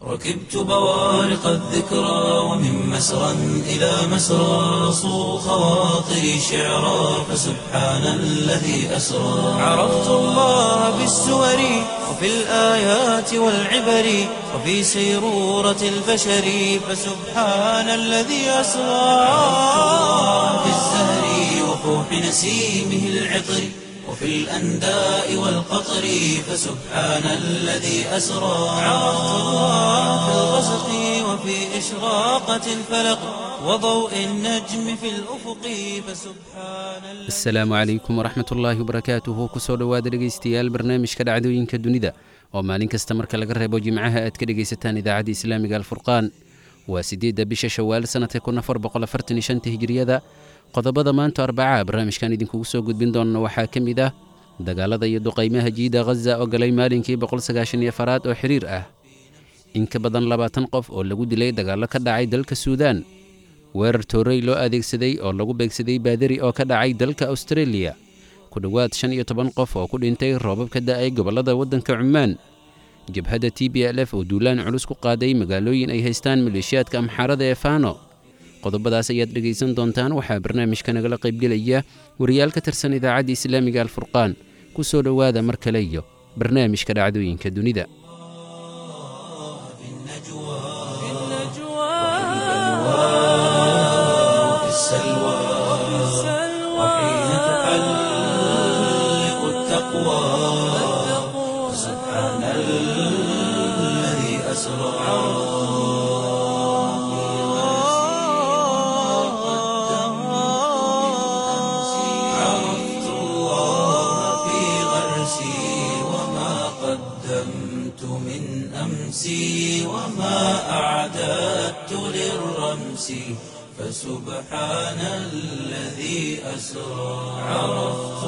ركبت بوارق الذكرى ومن مسرى إلى مسرى صو خواطري شعرا فسبحان الذي أسرى عرفت الله بالسور وفي الآيات والعبر وفي سيرورة البشر فسبحان الذي أسرى في الزهر وفوح نسيمه العطر وفي الأنداء والقطر فسبحان الذي أسرى عرفت الله في الغسق وفي إشراقة الفلق وضوء النجم في الأفق فسبحان الذي asalaamu calaykum waraxmat ullaahi wabarakaatuhu kusoo dhowaada dhegaystayaal barnaamijka dhacdooyinka dunida oo maalin kasta marka laga reebo jimcaha aad ka dhegaysataan idaacadda islaamiga alfurqaan waa siddeedda bisha shawaal sannadka kun afar boqol afartan iyo shanta hijiriyada qodobada maanta arbacaa barnaamijkan idinkugu soo gudbin doona waxaa ka mid ah dagaalada iyo duqaymaha jiida ghaza oo galay maalinkii boqol sagaashan iyo afaraad oo xiriir ah in ka badan labaatan qof oo lagu dilay dagaallo ka dhacay dalka suudaan weerar toorey loo adeegsaday oo lagu beegsaday baadari oo ka dhacay dalka austareeliya ku dhowaad shan iyo toban qof oo ku dhintay roobab ka da'ay gobollada waddanka cumaan jabhadda t b l f oo duulaan culus ku qaaday magaalooyin ay haystaan maleeshiyaadka amxaarada ee faano qodobadaas ayaad dhegaysan doontaan waxaa barnaamijka nagala qaybgelaya wariyaal ka tirsan idaacadda islaamiga alfurqaan ku soo dhowaada mar kale iyo barnaamijka dhacdooyinka dunida وفي السلوى وحين تحلق التقوى فسبحان الذي أسرى عرفت الله في غرسي وما قدمت من أمسي وما أعددت للرمس فسبحان الذي أسرى عرفت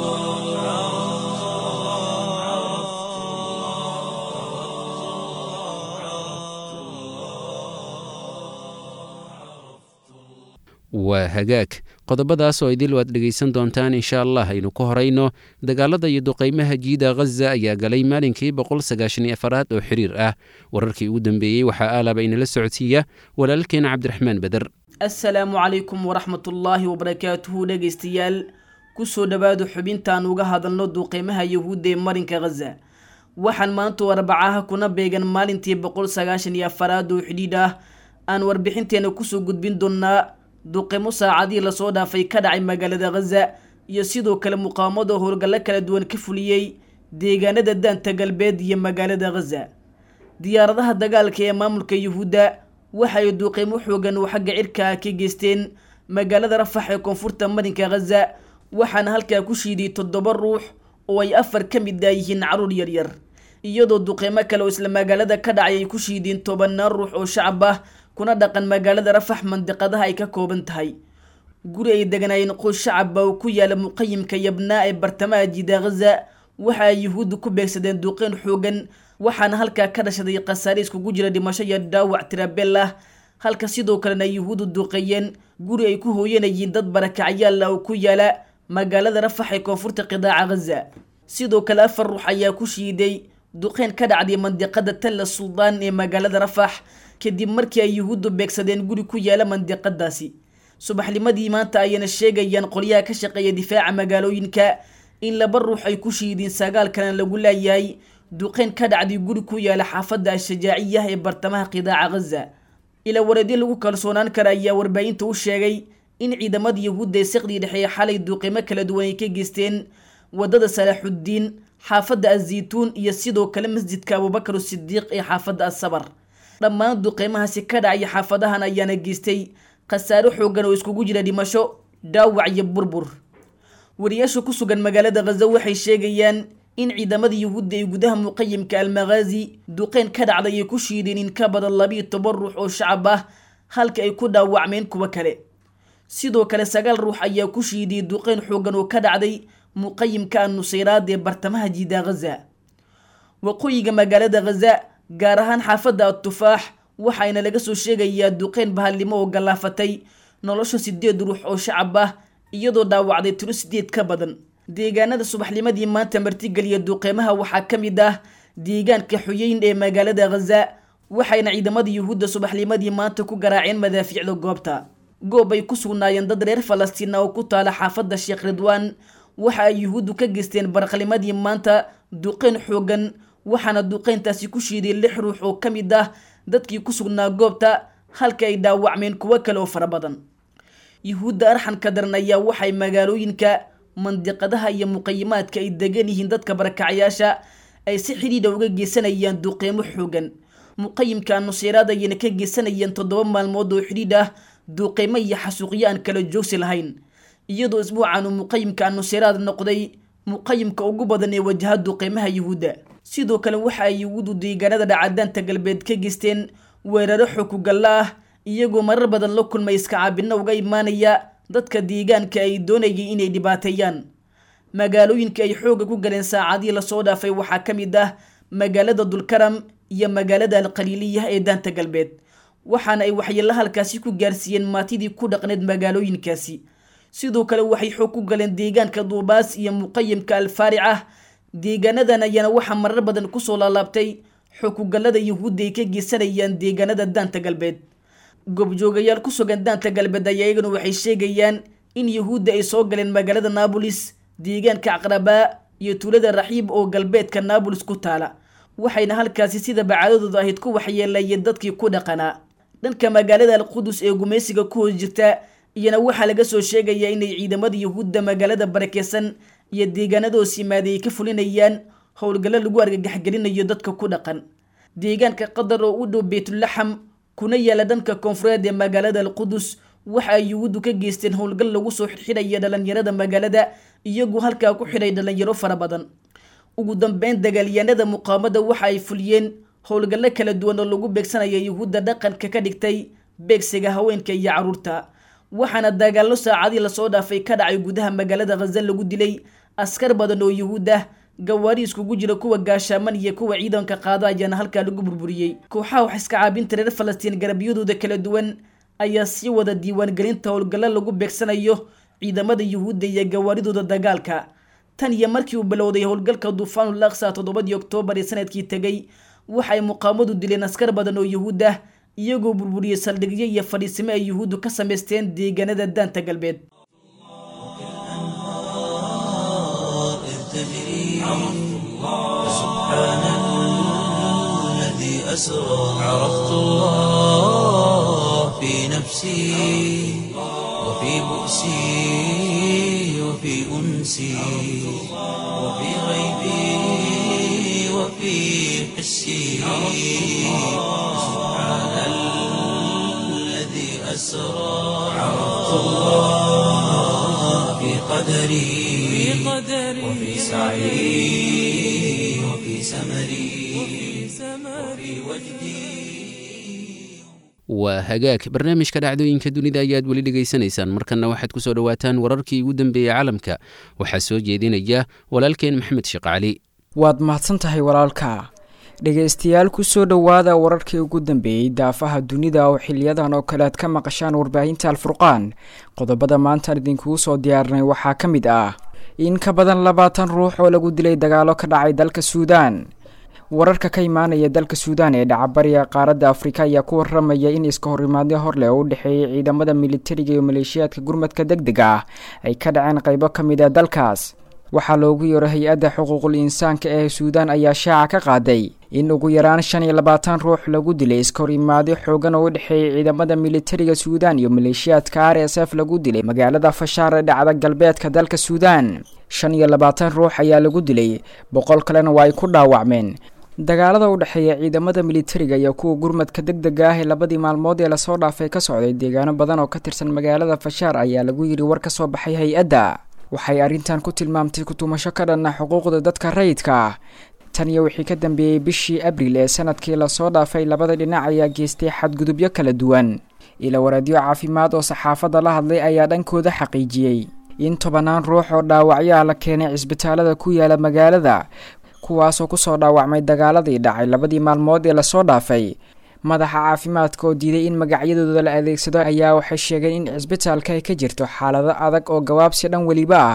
waa hagaag qodobadaas oo idil waad dhegaysan doontaan insha allah aynu ku horayno dagaalada iyo duqaymaha jiida ghaza ayaa galay maalinkii boqol sagaashan iyo afaraad oo xiriir ah wararkii ugu dambeeyey waxaa aalaba inala socodsiiya walaalkeena cabdiraxmaan beder asalaamu calaykum waraxmatullaahi wabarakaatuhu dhegaystayaal kusoo dhowaada xubintaan uga hadalno duqeymaha yahuudda ee marinka ghaza waxaan maantu arbacaha kuna beegan maalintii boqol sagaashan iyo afaraad oo xidhiidh ah aan warbixinteena kusoo gudbin doonaa duqeymo saacadihii lasoo dhaafay ka dhacay magaalada ghaza iyo sidoo kale muqaawamada howlgallo kala duwan ka fuliyey deegaanada daanta galbeed iyo magaalada ghaza diyaaradaha dagaalka ee maamulka yuhuudda waxa ay duuqeymo xoogan oo xagga cirka ah ka geysteen magaalada rafax ee koonfurta marinka ghaza waxaana halkaa ku shiiday toddoba ruux oo ay afar ka mid ah yihiin caruur yaryar iyadoo duqeymo kale oo isla magaalada ka dhacay ay ku shiideen tobanaan ruux oo shacab ah kuna dhaqan magaalada rafax mandiqadaha ay ka kooban tahay guri ay deganaayeen qoys shacabba oo ku yaala muqayimka yabnaa ee bartamaha jiida ghaza waxa ay yuhuudda ku beegsadeen duqeyn xoogan waxaana halkaa ka dhashaday khasaare iskugu jira dhimasho iyo dhaawac tirabel ah halka sidoo kalena yuhuuddu duqeeyeen guri ay ku hooyanayeen dad barakacyaal ah oo ku yaala magaalada rafax ee koonfurta qidaaca ghaza sidoo kale afar ruux ayaa ku shiiday duqeyn ka dhacday mandiqada talla suldaan ee magaalada rafax kadib markii ay yuhuuddu beegsadeen guri ku yaala mandiqadaasi subaxnimadii maanta ayayna sheegayaan qolyaha ka shaqeeya difaaca magaalooyinka in laba ruux ay ku shiideen sagaal kalena lagu laayahay duqeyn ka dhacday guri ku yaala xaafadda al-shajaaciyah ee bartamaha qidaaca ghaza ila wareedyo lagu kalsoonaan kara ayaa warbaahinta u sheegay in ciidamada yuhuudda ee siqdii dhexeeye xalay duqeymo kala duwan ay ka geysteen waddada salaaxuddiin xaafadda azaytuun iyo sidoo kale masjidka abubakar sidiiq ee xaafadda asabar dhammaan duqeymahaasi ka dhacaya xaafadahan ayaana geystay khasaare xoogan oo iskugu jira dhimasho dhaawac iyo burbur wariyaasha ku sugan magaalada ghaza waxay sheegayaan in ciidamada yuhuudda ay gudaha muqayimka almakhaazi duqeyn ka dhacday ay ku shiideen in ka badan labiiyo toban ruux oo shacab ah halka ay ku dhaawacmeen kuwo kale sidoo kale sagaal ruux ayaa ku shiidiyey duqeyn xoogan oo ka dhacday muqayimka annusayraad ee bartamaha jiida ghaza waqooyiga magaalada ghaza gaar ahaan xaafadda atufaax waxayna laga soo sheegayaa duqeyn bahallimo oo gallaafatay nolosha sideed ruux oo shacab ah iyadoo dhaawacday tiro sideed ka badan deegaanada subaxnimadii maanta martigeliya duqeymaha waxaa ka mid ah deegaanka xuyeyn ee magaalada ghaza waxayna ciidamada yuhuudda subaxnimadii maanta ku garaaceen madaafiicda goobta goob ay ku sugnaayeen dad reer falastiin oo ku taala xaafadda sheekh ridwaan waxa ay yuhuuddu ka geysteen baraqnimadii maanta duqeyn xoogan waxaana duqeyntaasi ku shiiday lix ruux oo ka mid ah dadkii ku sugnaa goobta halka ay dhaawacmeen kuwo kale oo fara badan yuhuudda arxanka daran ayaa waxay magaalooyinka mandiqadaha iyo muqayimaadka ay degan yihiin dadka barakacyaasha ay si xidhiidha uga geysanayaan duqeymo xoogan muqayimka nuseyraad ayayna ka geysanayeen toddoba maalmood oo xidhiidh ah duuqeymo iyo xasuuqyo aan kala joogsi lahayn iyadoo isbuucan uu muqayimka nuseyraad noqday muqayimka ugu badan ee wajaha duqeymaha yuhuudda sidoo kale waxa ay yuhuuddu deegaanada dhacadaanta galbeed ka geysteen weeraro xukugalla ah iyagoo marar badan la kulmay iska caabinno uga imaanaya dadka deegaanka ay doonayay inay dhibaateeyaan magaalooyinka ay xoogga ku galeen saacadihii lasoo dhaafay waxaa ka mid ah magaalada dulkaram iyo magaalada alqaliiliya ee daanta galbeed waxaana ay waxyeello halkaasi ku gaarsiiyeen maatidii ku dhaqneed magaalooyinkaasi sidoo kale waxay xoog ku galeen deegaanka duubaas iyo muqayimka alfaaric ah deegaanadan ayaana waxaa marar badan kusoo laalaabtay xukugallada yuhuudda ay ka geysanayaan deegaanada daanta galbeed goobjoogayaal ku sugan daanta galbeed ayaa iyaguna waxay sheegayaan in yuhuudda ay soo galeen magaalada naabolis deegaanka caqrabaa iyo tuulada raxiib oo galbeedka naabolis ku taala waxayna halkaasi sida bacaadadooda ahayd ku waxyeelayeen dadkii ku dhaqanaa dhanka magaalada alqudus ee gumaysiga ku hoos jirta iyana waxaa laga soo sheegayaa inay ciidamada yuhuudda magaalada barakeysan iyo deegaanadoos yimaaday ay ka fulinayaan howlgallo lagu argagaxgelinayo dadka ku dhaqan deegaanka qatar oo u dhow beytulaxam kuna yaala dhanka koonfureed ee magaalada alqudus waxa ay yuhuuddu ka geysteen howlgal lagu soo xidhxidhaya dhalinyarada magaalada iyagoo halkaa ku xidhay dhalinyaro fara badan ugu dambeyn dagaalyahanada muqaamada waxa ay fuliyeen howlgallo kala duwan oo lagu beegsanaya yuhuudda dhaqanka ka dhigtay beegsiga haweenka iyo carruurta waxaana dagaallo saacadii lasoo dhaafay ka dhacay gudaha magaalada khaza lagu dilay askar badan oo yuhuud ah gawaari iskugu jira kuwa gaashaaman iyo kuwa ciidanka qaada ayaana halkaa lagu burburiyey kooxaha wax iska caabinta reer falastiin garabyadooda kala duwan ayaa sii wada diiwaangelinta howlgallo lagu beegsanayo ciidamada yuhuudda iyo gawaaridooda dagaalka tan iyo markii uu bilowday howlgalka duufaanul aqsa toddobadii oktoobar ee sanadkii tegey waxay muqaamadu dileen askar badan oo yuhuud ah iyagoo burburiyey saldhigyo iyo fadhiisimo ay yuhuuddu ka samaysteen deegaanada daanta galbeed سبحان الذي أسرى عرفت الله في نفسي وفي بؤسي وفي أنسي وفي غيبي وفي حسي سبحان الذي أسرى عرفت الله في قدري وفي سعي وفي سمري وفي وجدي waa hagaag barnaamijka dhacdooyinka dunida ayaad weli dhegaysanaysaan markanna waxaad ku soo dhowaataan wararkii ugu dambeeyey caalamka waxaa soo jeedinaya walaalkeen maxamed sheekh cali waad mahadsan tahay walaalka dhegaystayaal kusoo dhowaada wararkii ugu dambeeyey daafaha dunida oo xiliyadan oo kale aad ka maqashaan warbaahinta alfurqaan qodobada maantaan idinkugu soo diyaarinay waxaa ka mid ah in ka badan labaatan ruux oo lagu dilay dagaalo ka dhacay dalka suudaan wararka ka imaanaya dalka suudaan ee dhacabariga qaaradda afrika ayaa ku waramaya in iska horimaadyo horleh oo u dhexeeyay ciidamada militariga iyo maleeshiyaadka gurmadka deg deg ah ay ka dhaceen qaybo ka mid a dalkaas waxaa loogu yeero hay-adda xuquuqul insaanka ee suudaan ayaa shaaca ka qaaday in ugu yaraan shan iyo labaatan ruux lagu dilay iska horimaadyo xoogan oo u dhexeeyay ciidamada militariga suudaan iyo maleeshiyaadka r s f lagu dilay magaalada fashaar ee dhacda galbeedka dalka suudaan shan iyo labaatan ruux ayaa lagu dilay boqol kalena waa ay ku dhaawacmeen dagaalada u dhexeeya ciidamada militariga iyo kuwa gurmadka deg dega ah ee labadii maalmood ee lasoo dhaafay ka socday deegaano badan oo ka tirsan magaalada fashaar ayaa lagu yidhi war ka soo baxay hay-adda waxay arrintan ku tilmaamtay kutumasho ka dhanna xuquuqda dadka rayidka ah tan iyo wixii ka dambeeyey bishii abril ee sanadkii lasoo dhaafay labada dhinac ayaa geystay xadgudubyo kala duwan ila waraadyo caafimaad oo saxaafadda la hadlay ayaa dhankooda xaqiijiyey in tobanaan ruux oo dhaawacyo ah la keenay cisbitaalada ku yaala magaalada kuwaasoo kusoo dhaawacmay dagaaladii dhacay labadii maalmood ee lasoo dhaafay madaxa caafimaadka oo diiday in magacyadooda la adeegsado ayaa waxay sheegeen in cisbitaalka ay ka jirto xaalado adag oo gabaabsi dhan weliba ah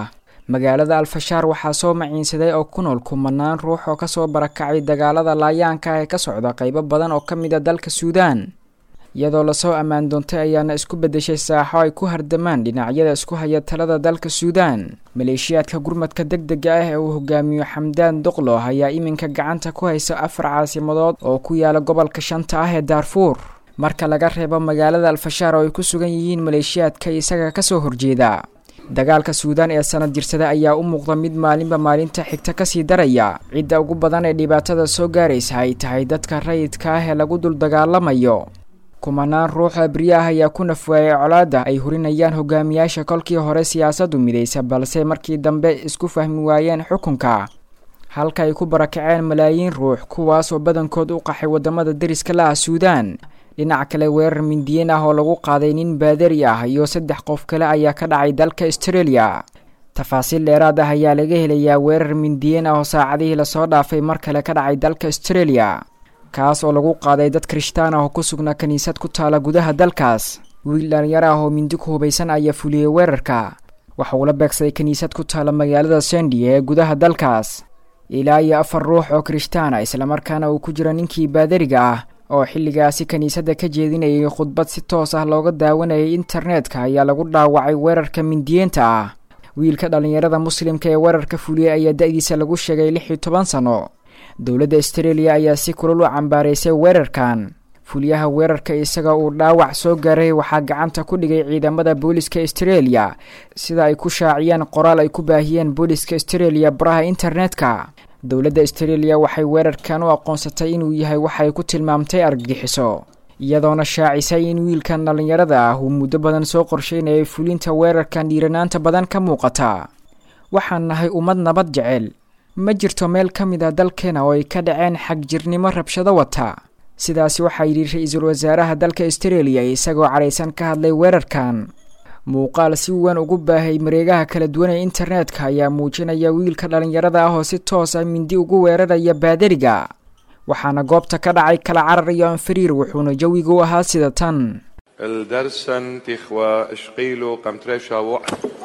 magaalada alfashaar waxaa soo maciinsaday oo ku nool kumanaan ruux oo kasoo barakacay dagaalada laayaanka ah ee ka socda qeybo badan oo ka mid a dalka suudaan iyadoo lasoo ammaan doontay ayaana isku beddeshay saaxo ay ku hardamaan dhinacyada isku haya talada dalka suudaan maleeshiyaadka gurmadka deg dega ah ee uu hogaamiyo xamdaan doqlo ayaa iminka gacanta ku haysa afar caasimadood oo ku yaala gobolka shanta ah ee daarfuur marka laga reebo magaalada alfashaar oo ay ku sugan yihiin maleeshiyaadka isaga kasoo horjeeda dagaalka suudaan ee sanad jirsada ayaa u muuqda mid maalinba maalinta xigta kasii daraya cidda ugu badan ee dhibaatada soo gaaraysa ay tahay dadka rayidka ah ee lagu dul dagaalamayo kumanaan ruux abriye ah ayaa ku nafwaayay colaada ay hurinayaan hogaamiyaasha kolkii hore siyaasaddu midaysa balse markii dambe isku fahmi waayeen xukunka halka ay ku barakaceen malaayiin ruux kuwaasoo badankood u qaxay wadamada deriska la ah suudaan dhinac kale weerar mindiyeen ah oo lagu qaaday nin baadari ah iyo saddex qof kale ayaa ka dhacay dalka australia tafaasiil dheeraad ah ayaa laga helayaa weerar mindiyeen ah oo saacadihii lasoo dhaafay mar kale ka dhacay dalka australia kaas oo lagu qaaday dad kirishtaan ah oo ku sugnaa kiniisad ku taala gudaha dalkaas wiil dhalinyaro ah oo mindi ku hubaysan ayaa fuliyey weerarka waxa uu la beegsaday kiniisad ku taala magaalada sendi ee gudaha dalkaas ilaa iyo afar ruux oo kirishtaan ah islamarkaana uu ku jiro ninkii baadariga ah oo xilligaasi kiniisadda ka jeedinayay khudbad si toos ah looga daawanayay internetka ayaa lagu dhaawacay weerarka mindiyeenta ah wiilka dhallinyarada muslimka ee weerarka fuliyey ayaa da-diisa lagu sheegay lix iyo toban sano dowladda australia ayaa si kulul u cambaaraysay weerarkan fuliyaha weerarka isaga uu dhaawac soo gaaray waxaa gacanta ku dhigay ciidamada booliska australia sida ay ku shaaciyeen qoraal ay ku baahiyeen booliska australia baraha internetka dowladda australia waxay weerarkan u aqoonsatay inuu yahay waxay ku tilmaamtay argagixiso iyadoona shaacisay in wiilkan dhallinyarada ah uu muddo badan soo qorsheynayay fulinta weerarkan dhiiranaanta badan ka muuqata waxaan nahay ummad nabad jecel ma jirto meel ka mid a dalkeena oo ay ka dhaceen xagjirnimo rabshado wata sidaasi waxaa yidhi ra-iisul wasaaraha dalka australia isagoo cadhaysan ka hadlay weerarkan muuqaal si weyn ugu baahay mareegaha kala duwan ee internetka ayaa muujinaya wiilka dhallinyarada ah oo si toos ah mindi ugu weeraraya baadariga waxaana goobta ka dhacay kala carar iyo anfariir wuxuuna jawigu ahaa sida tan الدرسن تخوى اشقيلو قمتريشا وع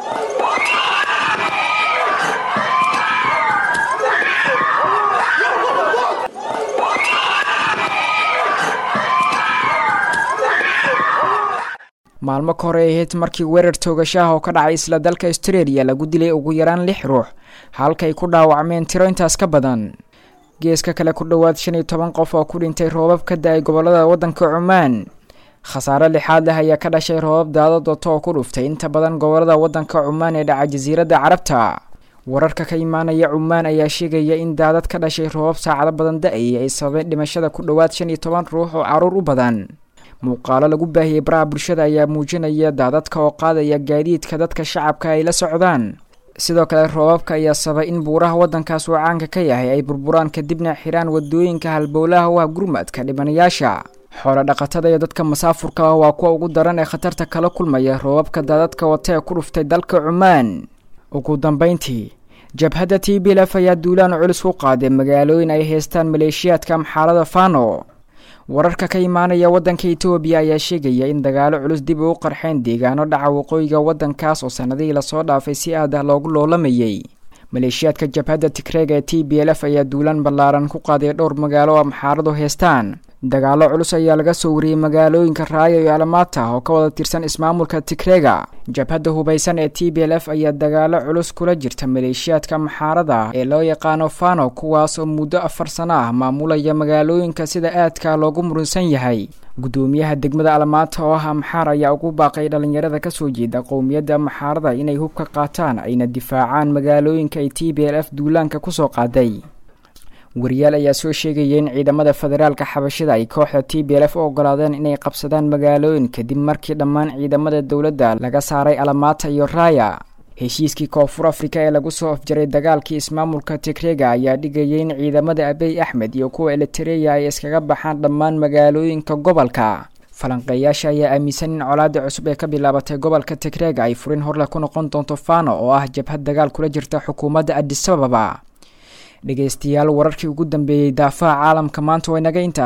maalmo ka hore ay ahayd markii weerar toogashaah oo ka dhacay isla dalka australia lagu dilay ugu yaraan lix ruux halkay ku dhaawacmeen tiro intaas ka badan geeska kale ku dhowaad shan iyo toban qof oo ku dhintay roobab ka da-ay gobolada waddanka cumaan khasaare lixaad leh ayaa ka dhashay roobab daadad wato oo ku dhuftay inta badan gobolada waddanka cumaan ee dhaca jasiiradda carabta wararka ka imaanaya cumaan ayaa sheegaya in daadad ka dhashay roobab saacado badan da-ayay ay sababeen dhimashada ku dhowaad shan iyo toban ruux oo caruur u badan muuqaalo lagu baahiyey baraha bulshada ayaa muujinaya daadadka oo qaadaya gaadiidka dadka shacabka ay la socdaan sidoo kale roobabka ayaa sabay in buuraha waddankaas uu caanka ka yahay ay burburaan kadibna xiraan wadooyinka halbowlaha u ah gurmadka dhibanayaasha xoolo dhaqatada iyo dadka masaafurka ah waa kuwa ugu daran ee khatarta kala kulmaya roobabka daadadka wata ee ku dhuftay dalka cumaan ugu dambeyntii jabhadda t b lf ayaa duulaan culus ku qaaday magaalooyin ay haystaan maleeshiyaadka amxaalada fano wararka ka imaanaya waddanka etoobiya ayaa sheegaya in dagaalo culus dib ugu qarxeen deegaano dhaca waqooyiga waddankaas oo sanadihii lasoo dhaafay si aad ah loogu loolamayay maleeshiyaadka jabhadda tigreega ee t b lf ayaa duulaan ballaaran ku qaaday dhowr magaalo oo amxaaradu haystaan dagaalo culus ayaa laga soo wariyey magaalooyinka raaya iyo alamaata oo ka wada tirsan ismaamulka tigreega jabhadda hubaysan ee t b l f ayaa dagaalo culus kula jirta maleeshiyaadka maxaarada ee loo yaqaano fano kuwaas oo muddo afar sano ah maamulaya magaalooyinka sida aadka loogu murunsan yahay guddoomiyaha degmada alamaata oo ah amxaar ayaa ugu baaqay dhallinyarada kasoo jeeda qowmiyadda maxaarada inay hubka qaataan ayna difaacaan magaalooyinka ay t b l f duulaanka kusoo qaaday wariyaal ayaa soo sheegaya in ciidamada federaalka xabashida ay kooxda t b l f u ogolaadeen inay qabsadaan magaalooyin kadib markii dhammaan ciidamada dowladda laga saaray alamaata iyo raaya heshiiskii koonfur afrika ee lagu soo afjaray dagaalkii ismaamulka tigrega ayaa dhigayay in ciidamada abey axmed iyo kuwa elitereya ay iskaga baxaan dhammaan magaalooyinka gobolka falanqeeyaasha ayaa aaminsan in colaada cusub ee ka bilaabatay gobolka tigrega ay furin horle ku noqon doonto fano oo ah jabhad dagaal kula jirta xukuumadda adisababa dhegeystayaal wararkii ugu dambeeyey daafaha caalamka maanta waa inaga intaas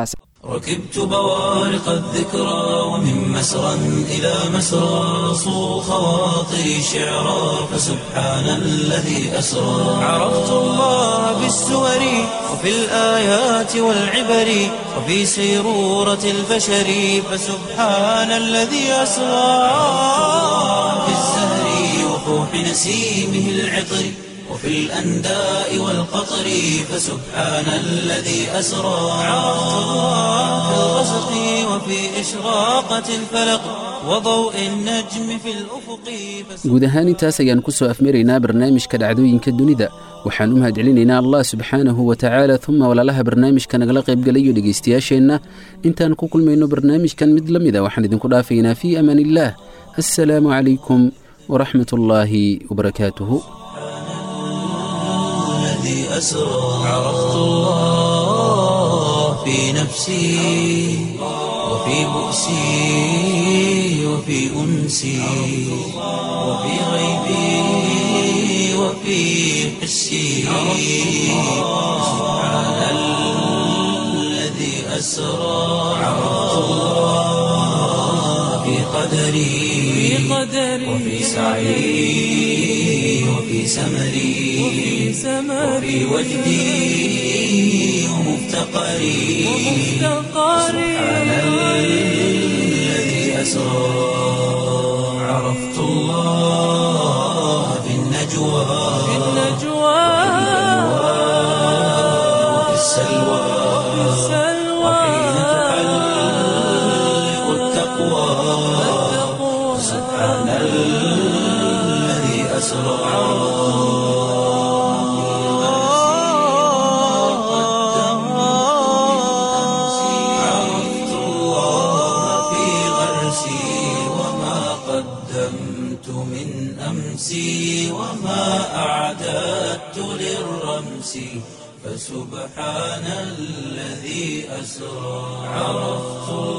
ركبت بوارق الذكرى ومن مسرى إلى مسرى صو خواطري شعرا فسبحان الذي أسرى عرفت الله بالسور وفي الآيات والعبر وفي سيرورة البشر فسبحان الذي أسرى في الزهر وفوح نسيمه العطر وفي الأنداء والقطر فسبحان الذي أسرى عرفت الله في الغسق وفي إشراقة الفلق وضوء النجم في الأفق guud ahaan intaas ayaan ku soo afmaraynaa barnaamijka dhacdooyinka dunida waxaan u mahadcelinaynaa allah subxaanahu wa tacaala uma walaalaha barnaamijka nagala qaybgalayo dhegaystayaasheenna intaan ku kulmayno barnaamijkan mid la mida waxaan idinku dhaafaynaa fii amaan illaah assalaamu calaykum waraxmat ullaahi wabarakaatuhu الذي أسرى عرفت الله في نفسي وفي بؤسي وفي أنسي وفي غيبي وفي حسي سبحان الذي أسرى عرفت الله في قدري وفي سعي وفي سمري وفي وجدي ومفتقري سبحان الذي أسرى عرفت الله في النجوى وفي السلوى وحين تحلق التقوى سبحان الذي أسرى عرفت الله في غرسي وما قدمت من أمسي وما أعددت للرمس فسبحان الذي أسرى عرفت